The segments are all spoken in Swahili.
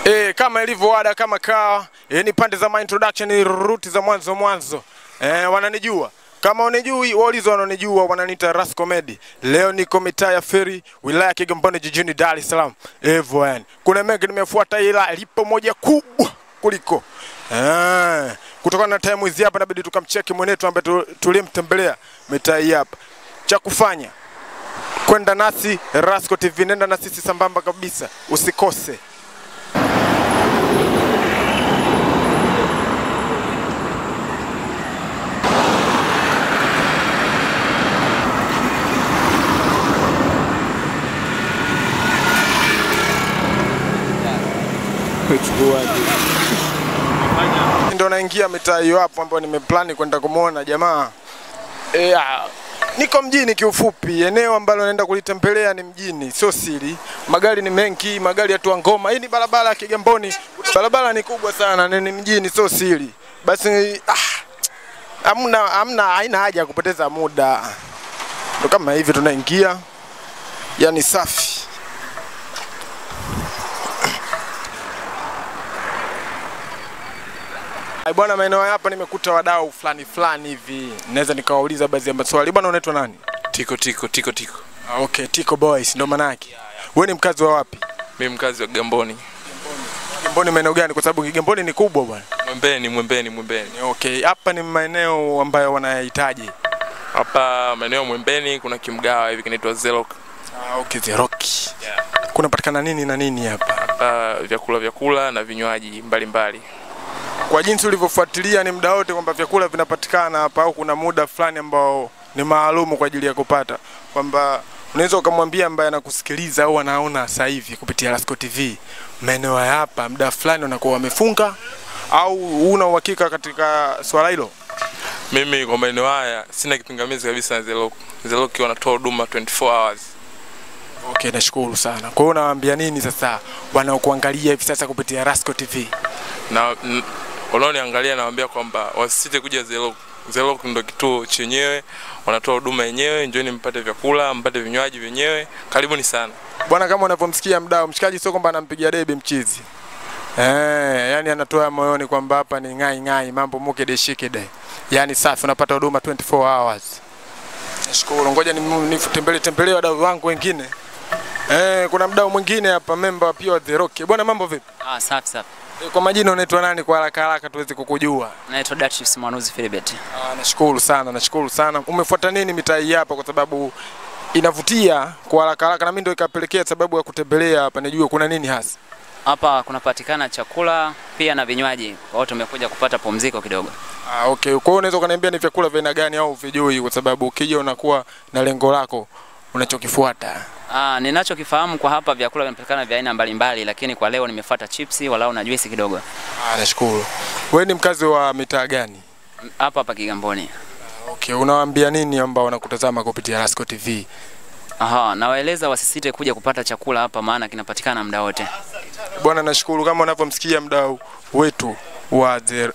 E, kama ilivyo ada kama kawa e, ni pande za my introduction ni ruti za mwanzo mwanzo e, wananijua kama unijui waulizo wananijua wananiita Ras Comedy. Leo niko mitaa ya Feri, wilaya ya Kigamboni, jijini Dar es Salaam. Hivyo yani, kuna mengi nimefuata, ila lipo moja kubwa kuliko eh, kutokana na time hizi hapa, inabidi tukamcheki mwenetu ambaye tu- tuliyemtembelea mitaa hii hapa. Cha kufanya kwenda nasi Rasco TV, nenda na sisi sambamba kabisa, usikose. ndo naingia mitaa hiyo hapo ambayo nimeplani kwenda kumwona jamaa e, ah, niko mjini kiufupi, eneo ambalo naenda kulitembelea ni mjini, sio siri. Magari ni mengi, magari yatua ngoma. Hii ni barabara ya Kigamboni, barabara ni kubwa sana, na ni mjini, sio siri. Basi ah, hamna hamna, haina haja ya kupoteza muda, ndo kama hivi tunaingia, yani safi. Ai bwana, maeneo haya hapa nimekuta wadau fulani fulani hivi, naweza nikawauliza baadhi ya maswali. Bwana, unaitwa nani? Tiko tiko tiko tiko. Ah, okay, Tico Boys ndo maana yake. Wewe ni mkazi wa wapi? Mimi mkazi wa Kigamboni. Kigamboni maeneo gani? Kwa sababu Kigamboni ni kubwa bwana. Mwembeni, Mwembeni, Mwembeni. Okay, hapa ni maeneo ambayo wanayahitaji. Hapa maeneo ya Mwembeni kuna kimgawa hivi kinaitwa Zelok. Ah, okay, The Rock. Kunapatikana nini na nini hapa? Hapa vyakula vyakula na vinywaji mbalimbali. Kwa jinsi ulivyofuatilia ni muda wote kwamba vyakula vinapatikana hapa au kuna muda fulani ambao ni maalumu kwa ajili ya kupata, kwamba unaweza ukamwambia ambaye anakusikiliza au anaona sasa hivi kupitia Lasco TV maeneo ya hapa muda fulani wanakuwa wamefunga au una uhakika katika swala hilo? Mimi kwa maeneo haya sina kipingamizi kabisa na Zelok. Zelok wanatoa huduma 24 hours. Okay, nashukuru sana. Kwa hiyo unawaambia nini sasa wanaokuangalia hivi sasa kupitia Rasco TV? Na n- wanaoniangalia nawaambia kwamba wasisite kuja Zelok. Zelok ndo kituo chenyewe, wanatoa huduma yenyewe, njooni mpate vyakula, mpate vinywaji vyenyewe. Karibuni sana. Bwana, kama unavyomsikia mdau, mshikaji sio kwamba anampigia debe mchizi eh, yani anatoa moyoni kwamba hapa ni ngai ngai, mambo muke de shike de, yani safi, unapata huduma 24 hours. Nashukuru, ngoja ni- nitembelee tembelee wadau wangu wengine. Eh, kuna mdau mwingine hapa, member pia wa The Rock. Bwana, mambo vipi? Ah, safi safi. Eh, Kwa majina unaitwa nani kwa haraka haraka tuweze kukujua? Naitwa Datrius Mwanuzi Philibert. Ah, nashukuru sana, nashukuru sana. Umefuata nini mitaa hii hapa kwa sababu inavutia kwa haraka haraka na mimi ndio ikapelekea sababu ya kutembelea hapa nijue kuna nini hasa. Hapa kunapatikana chakula pia na vinywaji. Kwa hiyo tumekuja kupata pumziko kidogo. Ah, okay. Kwa hiyo unaweza ukaniambia ni vyakula vya aina gani au vijui kwa sababu ukija unakuwa na lengo lako unachokifuata. Ah, ninachokifahamu kwa hapa vyakula vinapatikana vya aina mbalimbali, lakini kwa leo nimefuata chipsi walau na juisi kidogo. Ah, nashukuru. Wewe ni mkazi wa mitaa gani? M- Hapa hapa Kigamboni. Okay, unawaambia nini ambao wanakutazama kupitia Lasco TV? Aha, nawaeleza wasisite kuja kupata chakula hapa maana kinapatikana muda wote. Bwana, nashukuru kama unavyomsikia mdau wetu wa The,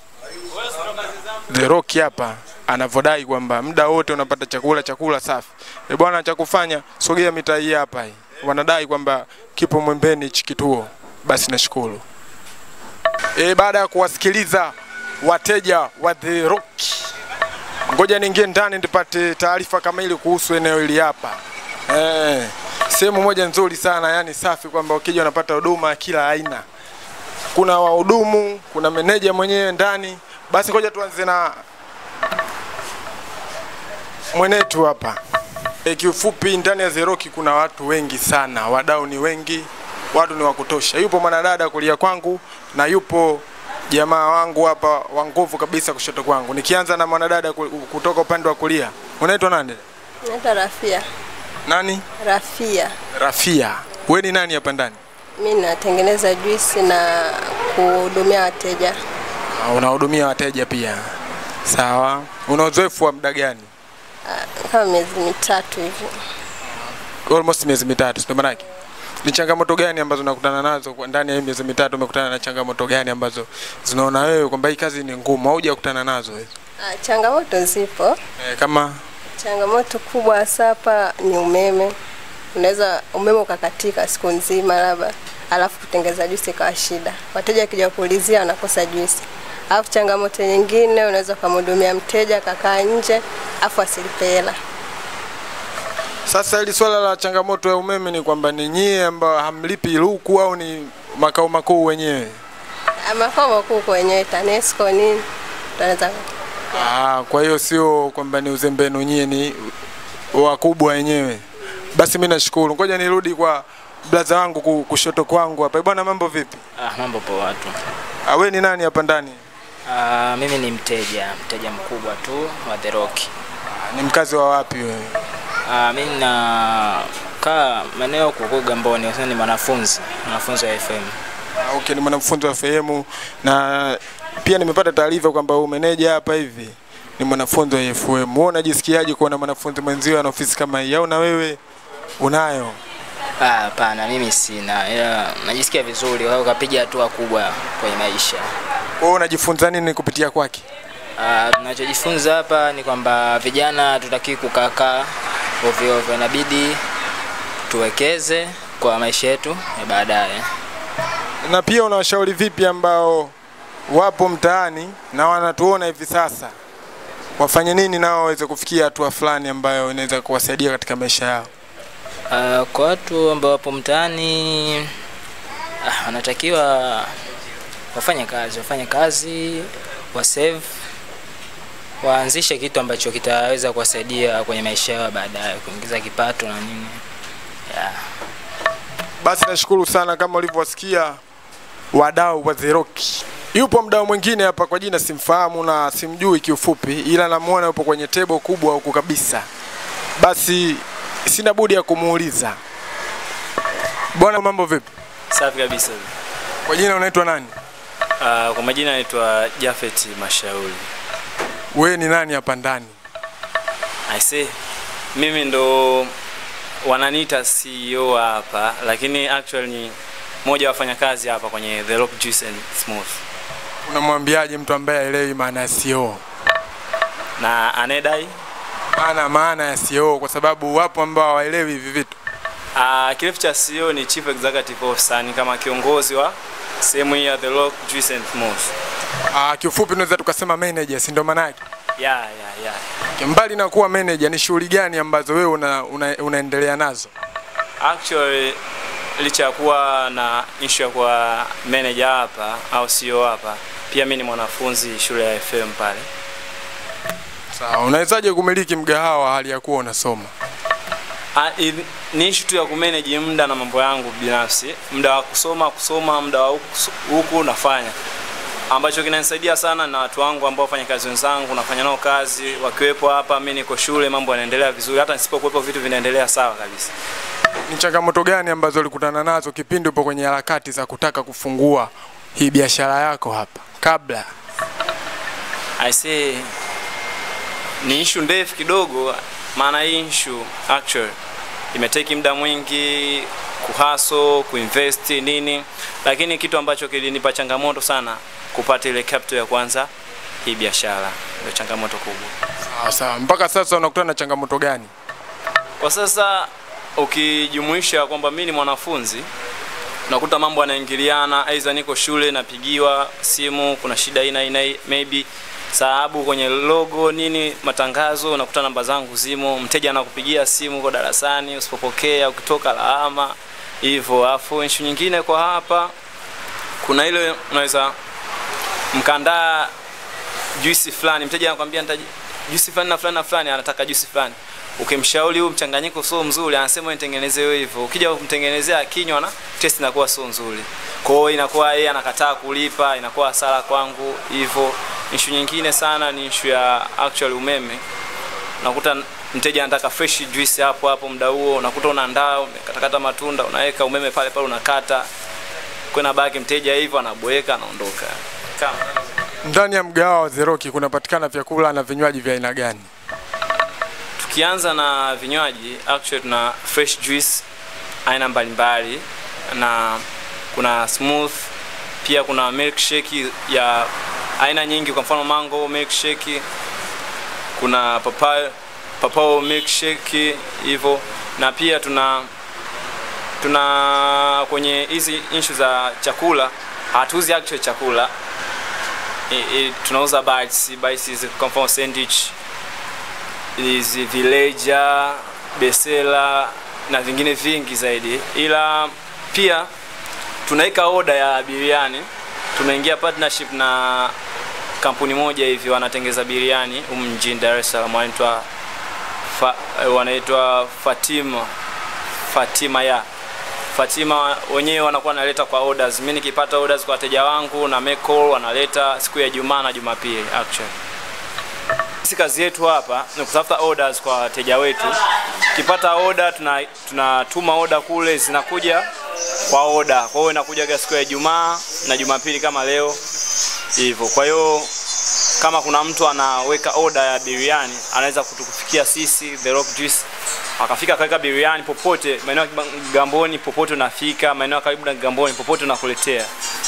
The Rock hapa anavyodai kwamba muda wote unapata chakula chakula safi. E bwana, cha kufanya sogea mitaa hii hapa hii. Wanadai kwamba kipo Mwembeni hichi kituo. Basi nashukuru. E, baada ya kuwasikiliza wateja wa The Rock, ngoja niingie ndani nipate taarifa kamili kuhusu eneo hili hapa. Eh, sehemu moja nzuri sana, yani safi, kwamba ukija unapata huduma ya kila aina. Kuna wahudumu, kuna meneja mwenyewe ndani. Basi ngoja tuanze na mwenetu hapa. E, kiufupi ndani ya Zeroki kuna watu wengi sana, wadau ni wengi, watu ni wa kutosha. Yupo mwanadada kulia kwangu na yupo jamaa wangu hapa wa nguvu kabisa kushoto kwangu. Nikianza na mwanadada ku- kutoka upande wa kulia, unaitwa nani? Naitwa Rafia. Nani? Rafia. Rafia. Wewe ni nani hapa ndani? Mi natengeneza juisi na kuhudumia wateja. Ah, Unahudumia wateja pia. Sawa. Una uzoefu wa muda gani? Ah, kama miezi mitatu hivi. Almost miezi mitatu, sio maana yake? Ni changamoto gani ambazo unakutana nazo kwa ndani ya hii miezi mitatu? Umekutana na changamoto gani ambazo zinaona wewe kwamba hii kazi ni ngumu au hujakutana nazo hizo? Ah, changamoto zipo. Eh, kama Changamoto kubwa hasa hapa ni umeme, unaweza umeme ukakatika siku nzima labda, alafu kutengeza juisi ikawa shida. Wateja wakija kuulizia wanakosa juisi. Alafu changamoto nyingine, unaweza ukamhudumia mteja akakaa nje afu asilipe hela. Sasa hili swala la changamoto ya umeme ni kwamba ni nyie ambao hamlipi luku au ni makao makuu wenyewe? Ah, Makao makuu kwenyewe TANESCO nini, tunaweza Ah, kwa hiyo sio kwamba ni uzembenu nyie, ni wakubwa wenyewe. Basi mimi nashukuru. Ngoja nirudi kwa blaza wangu ku- kushoto kwangu hapa. Bwana, mambo vipi? Ah, mambo poa tu. Ah, we ni nani hapa ndani? Ah, mimi ni mteja, mteja mkubwa tu wa The Rock. Ah, Ni mkazi wa wapi wewe? Ah, mimi na kaa maeneo kuko Gamboni, kwa sababu ni mwanafunzi, mwanafunzi wa FM. Ah, Okay, ni mwanafunzi wa FM na pia nimepata taarifa kwamba huyu meneja hapa hivi ni mwanafunzi wa FM. Wewe unajisikiaje kuona mwanafunzi mwenzio ana ofisi kama hii au na wewe unayo? Ah, hapana, mimi sina. Ila najisikia vizuri kwa sababu kapiga hatua kubwa kwenye maisha. Wewe unajifunza nini kupitia kwake? Ah, tunachojifunza hapa ni kwamba vijana tutaki kukaa ovyo ovyo, inabidi tuwekeze kwa maisha yetu ya baadaye. Na pia unawashauri vipi ambao wapo mtaani na wanatuona hivi sasa, wafanye nini nao waweze kufikia hatua fulani ambayo inaweza kuwasaidia katika maisha yao? Uh, kwa watu ambao wapo mtaani ah, wanatakiwa wafanye kazi, wafanye kazi, wa save, waanzishe kitu ambacho kitaweza kuwasaidia kwenye maisha yao baadaye, kuingiza kipato na nini. Yeah. Basi nashukuru sana, kama ulivyowasikia wadau wa The Rock. Yupo mdau mwingine hapa kwa jina simfahamu na simjui kiufupi, ila namuona yupo kwenye tebo kubwa huku kabisa. Basi sina budi ya kumuuliza, bwana, mambo vipi? Safi kabisa. Kwa jina unaitwa nani? Uh, kwa majina naitwa Jafet Mashauri. Wewe ni nani hapa ndani? I say mimi ndo wananiita CEO hapa, lakini actually ni mmoja wa wafanyakazi hapa kwenye The Rock Juice and Smooth, Unamwambiaje mtu ambaye haelewi maana ya CEO? na anedai Maana maana ya CEO, kwa sababu wapo ambao hawaelewi hivi vitu. uh, kirefu cha CEO ni Chief Executive Officer, ni kama kiongozi wa sehemu hii ya The Rock Juice and Smooth. Ah, kiufupi tunaweza tukasema manager, si ndio maana yake? Yeah, yeah, yeah. Mbali na kuwa manager, ni shughuli gani ambazo wewe una, una, unaendelea nazo? Actually licha ya kuwa na issue ya kuwa manager hapa au CEO hapa, pia mimi ni mwanafunzi shule ya FM pale. Sawa, unawezaje kumiliki mgahawa hali ya kuwa unasoma? Ah, i- ni issue tu ya kumanage muda na mambo yangu binafsi, muda wa kusoma kusoma, muda wa huku- huku nafanya ambacho kinanisaidia sana na watu wangu ambao wafanya kazi wenzangu, nafanya nao kazi wakiwepo hapa, mimi niko shule, mambo yanaendelea vizuri, hata nisipokuwepo vitu vinaendelea sawa kabisa. Ni changamoto gani ambazo ulikutana nazo kipindi upo kwenye harakati za kutaka kufungua hii biashara yako hapa kabla? I say ni issue ndefu kidogo, maana hii issue actually imeteki muda mwingi kuhaso kuinvest nini, lakini kitu ambacho kilinipa changamoto sana kupata ile capital ya kwanza hii biashara, ndio changamoto kubwa. Sawa sawa, mpaka sasa unakutana na changamoto gani? Kwa sasa ukijumuisha kwamba mimi ni mwanafunzi unakuta mambo yanaingiliana, aidha niko shule napigiwa simu, kuna shida ina ina maybe sababu kwenye logo nini matangazo, unakuta namba zangu zimo, mteja anakupigia simu kwa darasani, usipopokea ukitoka lawama hivyo. Afu issue nyingine kwa hapa, kuna ile unaweza mkandaa juisi fulani, mteja anakwambia nitaji juisi fulani na fulani na fulani, anataka juisi fulani ukimshauri huu mchanganyiko sio mzuri, anasema nitengeneze wewe hivyo. Ukija kumtengenezea kinywa na test inakuwa sio nzuri, kwa hiyo inakuwa yeye anakataa kulipa, inakuwa hasara kwangu hivyo. Issue nyingine sana ni issue ya actual umeme. Unakuta mteja anataka fresh juice hapo hapo muda huo, unakuta unaandaa umekatakata matunda, unaweka umeme pale pale, unakata kwenda baki mteja hivyo anaboeka, anaondoka kama Ndani ya mgahawa wa The Rock kunapatikana vyakula na vinywaji vya aina gani? Tukianza na vinywaji, actually tuna fresh juice aina mbalimbali na kuna smooth, pia kuna milkshake ya aina nyingi, kwa mfano mango milkshake, kuna papaya papao milkshake hivyo, na pia tuna tuna kwenye hizi issue za chakula hatuuzi actual chakula I, I, tunauza bites bites hizi kwa mfano sandwich hizi villager besela na vingine vingi zaidi ila pia tunaweka oda ya biriani tumeingia partnership na kampuni moja hivi wanatengeza biriani humu mjini Dar es Salaam wanaitwa fa, eh, wanaitwa Fatima Fatima ya Fatima wenyewe wanakuwa wanaleta kwa orders. Mimi nikipata orders kwa wateja wangu na make call wanaleta siku ya Jumaa na Jumapili actually. Sisi kazi yetu hapa ni kutafuta orders kwa wateja wetu. Tukipata order tuna tunatuma order kule zinakuja kwa order. Kwa hiyo inakuja siku ya Ijumaa na Jumapili kama leo hivyo. Kwa hiyo kama kuna mtu anaweka order ya biriani anaweza kutukufikia sisi The Rock Juice akafika akaweka biriani popote maeneo ya Kigamboni popote unafika maeneo ya karibu na Kigamboni popote unakuletea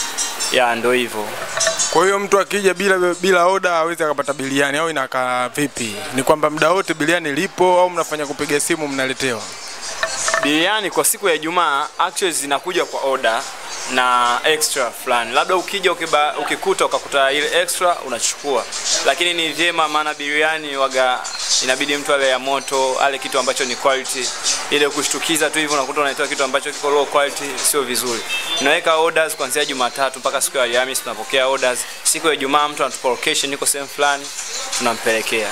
ya ndo hivyo Kwa hiyo mtu akija bila bila oda hawezi akapata biliani au inakaa vipi? Ni kwamba muda wote biliani lipo au mnafanya kupiga simu mnaletewa? biriani kwa siku ya Ijumaa actually zinakuja kwa order na extra fulani, labda ukija ukiba, ukikuta ukakuta ile extra unachukua, lakini ni vyema, maana biriani waga inabidi mtu ale ya moto, ale kitu ambacho ni quality. Ile kushtukiza tu hivyo unakuta unaitoa kitu ambacho kiko low quality, sio vizuri. Tunaweka orders kuanzia Jumatatu mpaka siku ya Alhamisi, tunapokea orders. Siku ya Ijumaa mtu anatupa location, iko sehemu fulani, tunampelekea.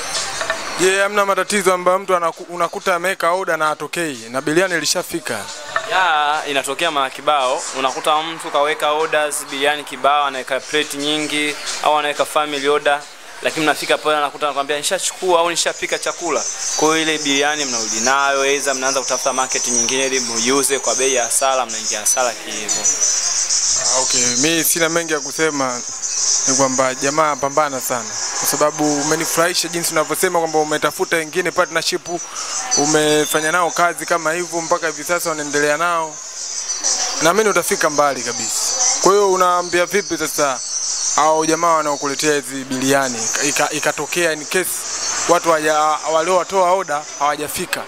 Je, hamna matatizo ambayo mtu anaku, unakuta ameweka oda na atokei na biliani ilishafika? ya inatokea mara kibao unakuta mtu kaweka orders biriani kibao anaweka plate nyingi au anaweka family order lakini mnafika pale anakuta anakwambia nishachukua au nishapika chakula kwa hiyo ile biriani mnarudi nayo aidha mnaanza kutafuta market nyingine ili muiuze kwa bei ya hasara mnaingia hasara kihivyo Ah, Okay, mi sina mengi ya kusema, ni kwamba jamaa pambana sana, kwa sababu umenifurahisha jinsi unavyosema kwamba umetafuta wengine partnership, umefanya nao kazi kama hivyo mpaka hivi sasa unaendelea nao, naamini utafika mbali kabisa. Kwa hiyo unaambia vipi sasa au jamaa wanaokuletea hizi biliani ika- ikatokea in case watu hawaja- waliowatoa oda hawajafika?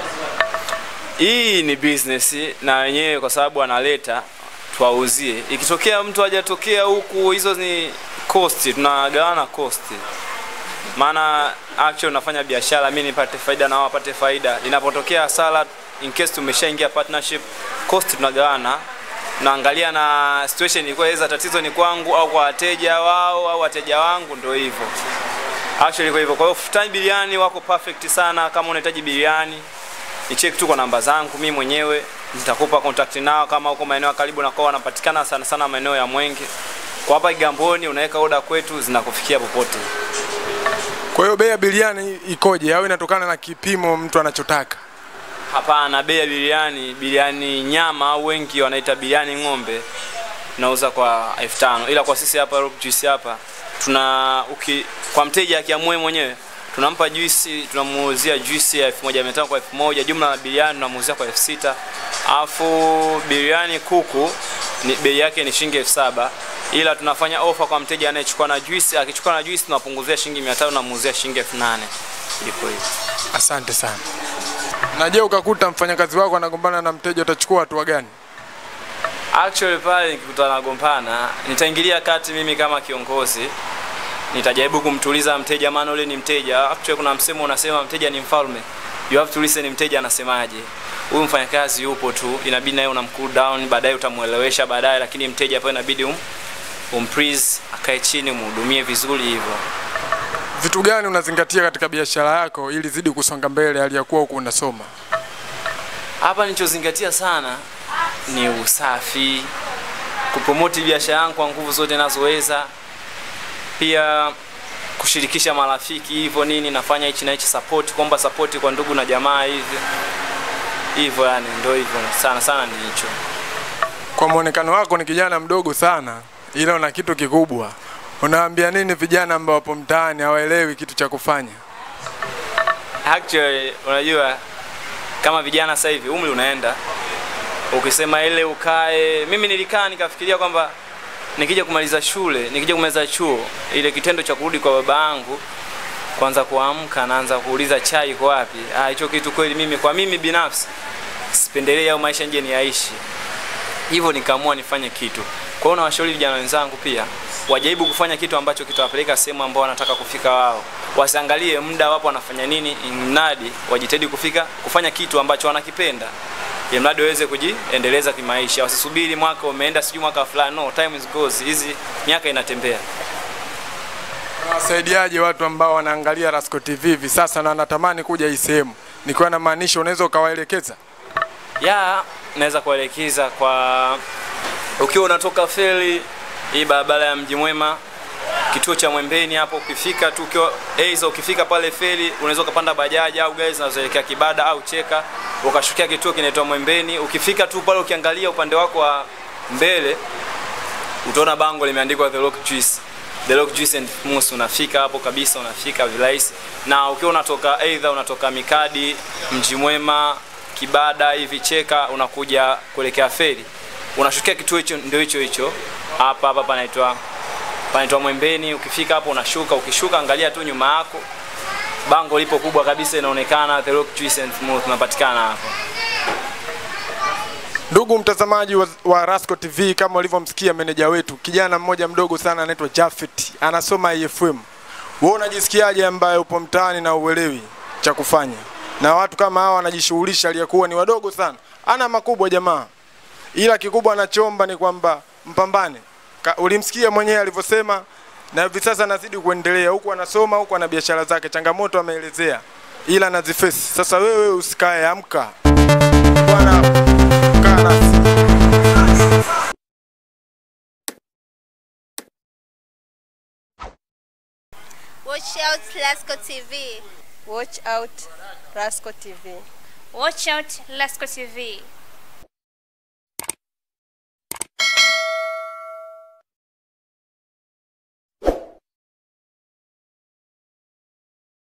hii ni business na wenyewe kwa sababu analeta tuwauzie ikitokea mtu hajatokea huku hizo ni cost tunagawana cost maana actually unafanya biashara mi nipate faida na wao wapate faida inapotokea hasara in case tumeshaingia partnership cost tunagawana naangalia na situation ilikuwa iza tatizo ni kwangu au kwa wateja wao au wateja wangu ndio hivyo actually kwa hivyo kwa hiyo Futani Biriani wako perfect sana kama unahitaji biriani nicheki tu kwa namba zangu mimi mwenyewe nitakupa contact nao kama huko maeneo ya karibu na kwao wanapatikana sana sana maeneo ya Mwenge kwa hapa Kigamboni unaweka oda kwetu zinakufikia popote Kwa hiyo bei ya biliani ikoje au inatokana na kipimo mtu anachotaka? hapana bei ya biriani biriani nyama au wengi wanaita biriani ng'ombe tunauza kwa elfu tano ila kwa sisi hapa Rock Juice hapa tuna uki, kwa mteja akiamue mwenyewe tunampa juisi tunamuuzia juisi ya 1500 kwa 1000 jumla ya biriani tunamuuzia kwa 6000 alafu biriani kuku ni bei yake ni shilingi 7000 ila tunafanya ofa kwa mteja anayechukua na juisi akichukua na juisi tunapunguzia shilingi 500 tunamuuzia shilingi 8000 ipo hivyo Asante sana. Na je, ukakuta mfanyakazi wako anagombana na mteja utachukua hatua gani? Actually pale nikikutana nagombana, nitaingilia kati mimi kama kiongozi, nitajaribu kumtuliza mteja, maana ule ni mteja. Actually kuna msemo unasema mteja ni mfalme, you have to listen mteja anasemaje. Huyu mfanyakazi yupo tu, inabidi naye unam cool down, baadaye utamuelewesha baadaye, lakini mteja pale inabidi um, umplease, akae chini, umhudumie vizuri hivyo. Vitu gani unazingatia katika biashara yako ili zidi kusonga mbele hali ya kuwa huku unasoma? Hapa nilichozingatia sana ni usafi, kupromoti biashara yangu kwa nguvu zote nazoweza, pia kushirikisha marafiki hivyo nini, nafanya hichi na hichi, support, kuomba support kwa ndugu na jamaa hivi hivyo, yani ndio hivyo, sana sana ni hicho. Kwa muonekano wako ni kijana mdogo sana, ila una kitu kikubwa. Unawaambia nini vijana ambao wapo mtaani hawaelewi kitu cha kufanya? Actually, unajua kama vijana sasa hivi umri unaenda, ukisema ile ukae, mimi nilikaa nikafikiria kwamba nikija kumaliza shule, nikija kumaliza chuo, ile kitendo cha kurudi kwa baba yangu kwanza kuamka naanza kuuliza chai iko wapi. Ah, hicho kitu kweli mimi kwa mimi binafsi sipendelee au maisha nje niyaishi hivyo nikaamua nifanye kitu kwa hiyo nawashauri vijana wenzangu pia wajaribu kufanya kitu ambacho kitawapeleka sehemu ambao wanataka kufika wao wasiangalie muda wapo wanafanya nini mradi wajitahidi kufika kufanya kitu ambacho wanakipenda ili mradi waweze kujiendeleza kimaisha wasisubiri mwaka umeenda sijui mwaka fulani no time is goes hizi miaka inatembea Wasaidiaje watu ambao wanaangalia Rasco TV hivi sasa na wanatamani kuja hii sehemu? Nikiwa namaanisha unaweza ukawaelekeza? ya naweza kuelekeza kwa ukiwa unatoka feri hii barabara ya mji mwema kituo cha mwembeni hapo ukifika tu ukiwa aidha ukifika pale feri unaweza ukapanda bajaji au gari zinazoelekea kibada au cheka ukashukia kituo kinaitwa mwembeni ukifika tu pale ukiangalia upande wako wa mbele utaona bango limeandikwa the rock juice the rock juice and mousse unafika hapo kabisa unafika virahisi na ukiwa unatoka aidha unatoka mikadi mji mwema kibada hivi cheka unakuja kuelekea feri unashukia kituo hicho ndio hicho hicho hapa hapa panaitwa panaitwa mwembeni ukifika hapo unashuka ukishuka angalia tu nyuma yako bango lipo kubwa kabisa inaonekana the rock juice and mousse unapatikana hapo Ndugu mtazamaji wa, wa Rasco TV, kama ulivyomsikia meneja wetu, kijana mmoja mdogo sana anaitwa Jafet, anasoma IFM. Wewe unajisikiaje ambaye upo mtaani na uelewi cha kufanya, na watu kama hawa wanajishughulisha aliyekuwa ni wadogo sana, ana makubwa jamaa, ila kikubwa anachoomba ni kwamba mpambane. Ka, ulimsikia mwenyewe alivyosema, na hivi sasa anazidi kuendelea huku, anasoma huku, ana biashara zake, changamoto ameelezea, ila anazifesi. Sasa wewe usikae, amka bwana, kaa nasi. Watch out Lasco TV. Watch out Rasco TV. Watch out Lasco TV.